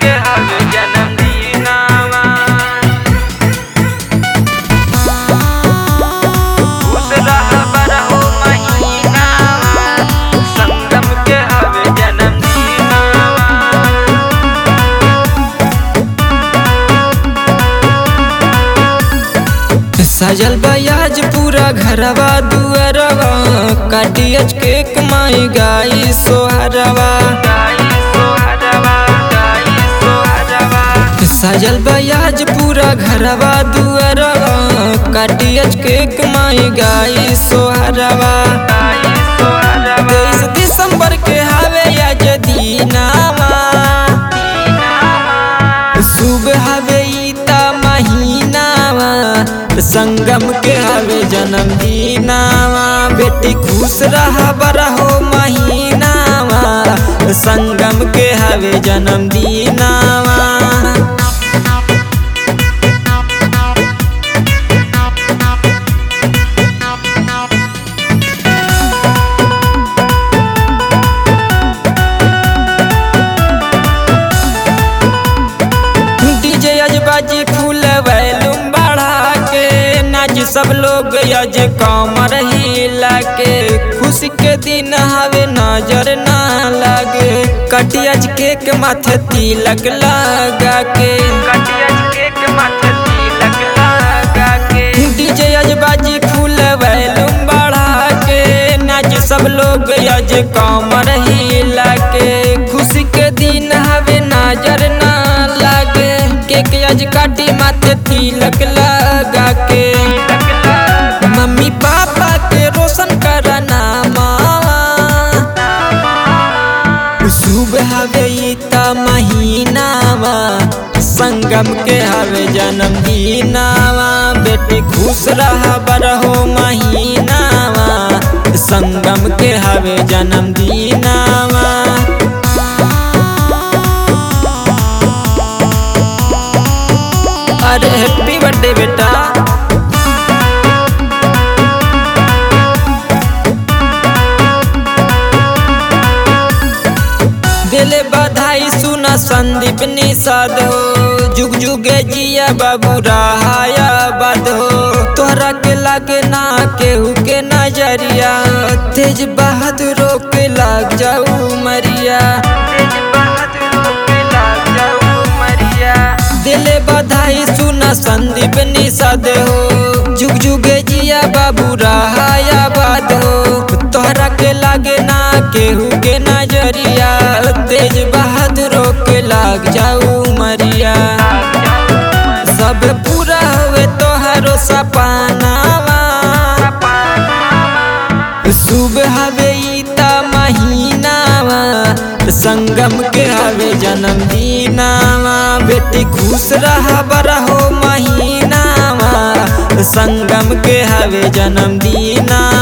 के हवे जन्मदिनावा खुश रह बरहो महीनावा संगम के हवे जन्मदिनावा सजल बयाज पूरा घरवा दुअरवा काटियज केक माई गाई सोहरवा सजल बयाज पूरा घरवा दुअरवा काटियज केक माई गाई सोहरवा तेईस दिसंबर के हवे आज दीनावा शुभ हवे ईता महीनावा संगम के हवे जन्मदिनावा बेटी खुश रह बरहो महीनावा संगम के हवे जन्मदिनावा डीजे अजबाजी फूल वैलूम बढ़ा के नाच सब लोग अज कमर हिला के खुशी के दिन हवे नजर ना लगे कटियज केक माथे तिलक लगा के कटियज केक माथे तिलक लगा के डीजे अजबाजी फूल वैलूम बढ़ा के नाच सब लोग अज कमर हिला के खुशी के दिन हवे नजर ना लागे केक आज काटी माथे तिलक लगा के मम्मी पापा के रोशन करना मावा शुभ हवे ईता महीनावा संगम के हवे जन्मदिनावा बेटी खुश रह बरहो महीनावा संगम के हवे जन्मदिनावा अरे हैप्पी बर्थडे बेटा दिले बधाई सुना संदीप निषाद हो जुग जुगे जिया बाबू रहाया बद हो तोहरा के लागे ना केहू के नजरिया तेज बहादुरों के लाग जाऊ मरिया तेज बहादुरों के लाग जाऊ मरिया दिले बधाई सुना संदीप निषाद हो जुग जुगे जिया बाबू रहाया बाद हो तोहरा के लागे ना केहू के नजरिया तेज बहादुरों के लाग जाऊ मरिया सब पूरा हुए तोहरो सपनावा शुभ हवे ईता महीनावा संगम के हवे जन्मदिनावा बेटी खुश रह बरहो महीनावा संगम के हवे जन्मदिना